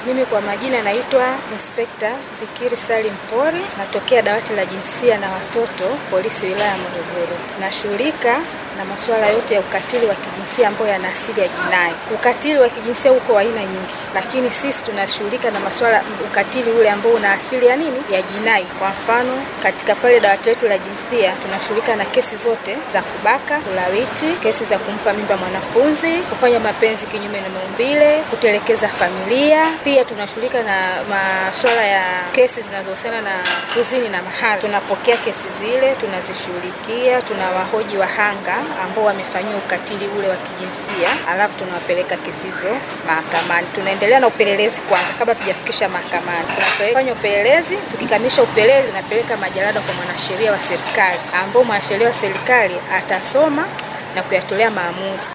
Mimi kwa majina naitwa Inspekta Fikiri Salim Pori, natokea dawati la jinsia na watoto polisi wilaya ya Morogoro. Nashughulika na masuala yote ya ukatili wa kijinsia ambayo yana asili ya jinai. Ukatili wa kijinsia uko aina nyingi, lakini sisi tunashughulika na masuala ukatili ule ambao una asili ya nini, ya jinai. Kwa mfano, katika pale dawati letu la jinsia tunashughulika na kesi zote za kubaka, ulawiti, kesi za kumpa mimba mwanafunzi, kufanya mapenzi kinyume na maumbile, kutelekeza familia. Pia tunashughulika na masuala ya kesi zinazohusiana na kuzini na mahari. Tunapokea kesi zile, tunazishughulikia, tunawahoji wahanga ambao wamefanyiwa ukatili ule wa kijinsia, alafu tunawapeleka kesi hizo mahakamani. Tunaendelea na upelelezi kwanza, kabla tujafikisha mahakamani. Tunafanya upelelezi, tukikamilisha upelelezi, tunapeleka majalada kwa mwanasheria wa serikali, ambao mwanasheria wa serikali atasoma na kuyatolea maamuzi.